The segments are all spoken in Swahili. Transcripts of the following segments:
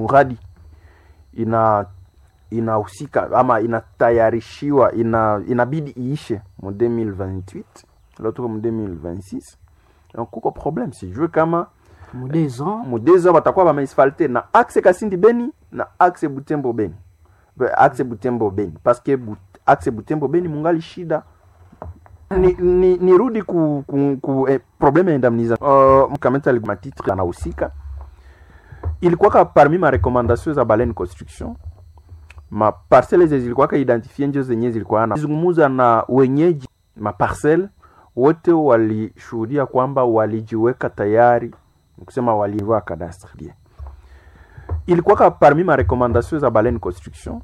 muradi ina inahusika ama inatayarishiwa ina, inabidi iishe mu 2028 leo tuko mu 2026 donc kuko problème sijue kama mu deux ans mu deux ans batakuwa bameasfalte na axe kasindi beni na axe butembo beni Be- axe butembo beni parce que but, axe butembo beni mungali shida ni, ni, nirudi ku, ku, ku eh, probleme ya indemnisation uh, mkameta matitre anahusika ilikuwaka parmi ma recommandation za Balen Construction ma parcelle zenye zilikuwaka identifie njo zenye zilikuwa na zungumuza na wenyeji ma parcelle wote walishuhudia kwamba walijiweka tayari kusema walivaa cadastre bien ilikuwaka parmi ma recommandation za Balen Construction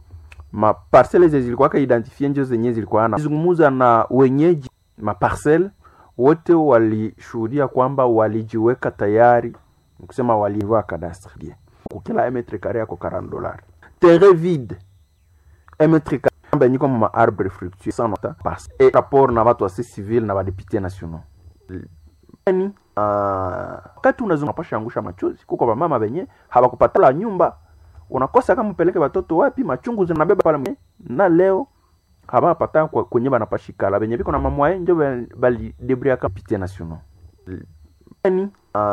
ma parcelle zenye zilikuwaka identifie njo zenye zilikuwa na zungumuza na wenyeji ma parcelle wote walishuhudia kwamba walijiweka tayari kusema walivaa cadastre bien kukila metre carré yako 40 dollars terrain vide metre carré benyi kama ma arbre fructueux sans nota passe et rapport na watu wa société civile na badepute nationaux yani wakati unazunga pasha angusha machozi kuko bamama benye hawakupatala nyumba unakosa kama upeleke watoto wapi machungu zinabeba pale mwe. na leo habapata kwa- kwenye banapashikala benye biko na mamwaye njo bali debria kapite nationaux yani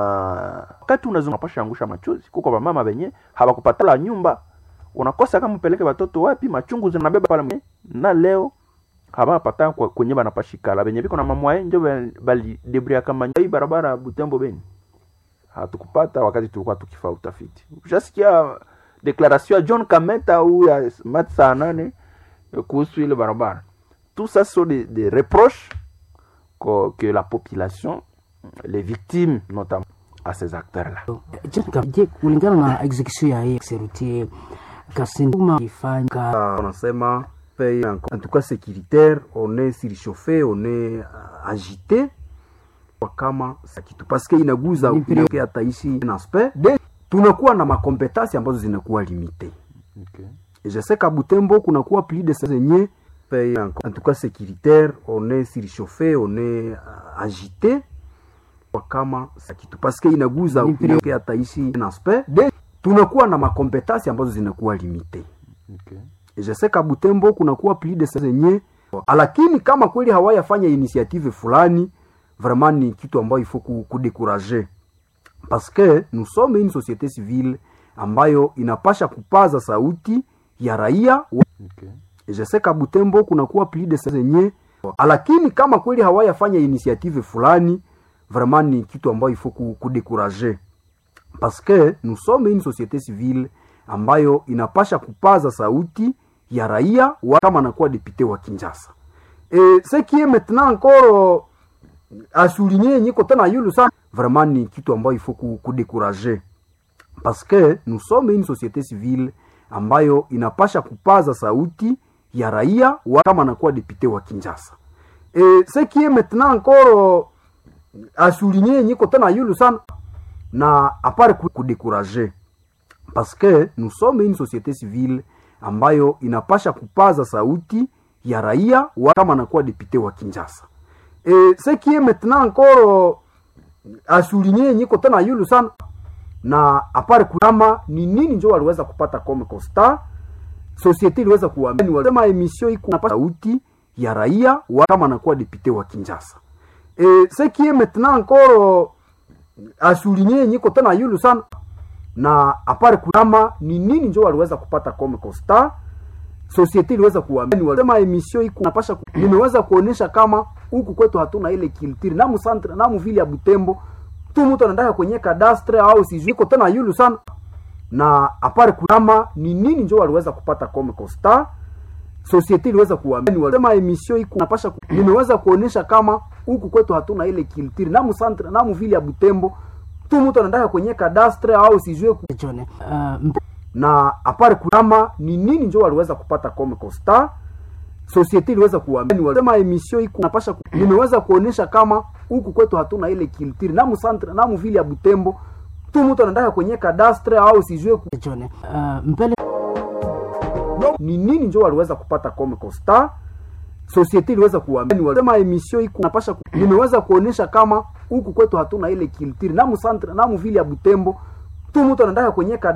wakati unazunga pasha angusha machozi kuko bamama benye hawakupatala nyumba unakosa kama upeleke watoto wapi machungu zinabeba pale mwe. na leo habapata kwa- kwenye banapashikala benye biko na mamwaye njo bali debria kama hii barabara ya Butembo Beni hatukupata wakati tulikuwa tukifaa utafiti. Ushasikia declaration ya John Kameta au ya Mat saa nane eh, kuhusu ile barabara. Tout ça sont des, des reproches que, que la population, les victimes notamment, à ces acteurs-là. Je- je kulingana na execution ya hii serutie kasinduma ifanya wanasema paye en en tout cas sécuritaire on est surchauffé on est euh, agité kwa kama sa kitu parce que inaguza Ni pili- inaongea hata ici un aspect de tunakuwa na makompetence ambazo zinakuwa limité Okay. et je sais qu'à Butembo kunakuwa plus de zenye paye en en tout cas sécuritaire on est surchauffé on est euh, agité kwa kama sa kitu parce que inaguza Ni pili- inaongea hata ici un aspect de tunakuwa na makompetence ambazo zinakuwa limité Okay. Et je sais qu'à Butembo kunakuwa plus de zenye lakini kama kweli hawayafanya initiative fulani vraiment ni kitu ambayo ifo kudekurager parce que nous sommes une société civile ambayo inapasha kupaza sauti ya raia Okay. Et je sais qu'à Butembo kunakuwa plus de zenye lakini kama kweli hawayafanya initiative fulani vraiment ni kitu ambayo ifo kudekurager parce que nous sommes une société civile ambayo inapasha kupaza sauti ya raia wa kama anakuwa député wa Kinshasa. Et ce qui est maintenant encore à souligner nyiko tena yulu sana vraiment ni kitu ambayo il faut kudekurager parce que nous sommes une société civile ambayo inapasha kupaza sauti ya raia wa kama anakuwa député wa Kinshasa. Et ce qui est maintenant encore à souligner nyiko tena yulu sana na apare kudekurager parce que nous sommes une société civile ambayo inapasha kupaza sauti ya raia wa kama anakuwa député wa Kinshasa. Et ce qui est maintenant encore à souligner nyiko tena yulu sana na apare kama ni nini njo waliweza kupata comme constat société iliweza kuamini walisema emission iko napata sauti ya raia wa kama anakuwa député wa Kinshasa. Et ce qui est maintenant encore à souligner nyiko tena yulu sana na apare kama ni nini njo waliweza kupata comme constat société iliweza kuamini walisema emission iko napasha ku, nimeweza kuonesha kama huku kwetu hatuna ile culture na mu centre na mu vile ya Butembo tu mtu anataka kwenye kadastre au sijui iko tena yulu sana na apare kama ni nini njo waliweza kupata comme constat société iliweza kuamini walisema emission iko napasha ku, nimeweza kuonesha kama huku kwetu hatuna ile culture na mu centre na mu vile ya Butembo tu mtu anataka kwenye kadastre au sijui ku, John, uh, mpe- na apare kama ni nini njo waliweza kupata comme constat société iliweza kuamini walisema emission iko napasha ku, nimeweza kuonesha kama huku kwetu hatuna ile culture na mu centre na mu vile ya Butembo tu mtu anataka kwenye kadastre au sijui ku, John, uh, mbele ni nini njo waliweza kupata comme constat société iliweza kuamini walisema emission iko napasha ku, nimeweza kuonesha kama huku kwetu hatuna ile culture na mu centre na mu vile ya Butembo tu mtu anataka kwenye kada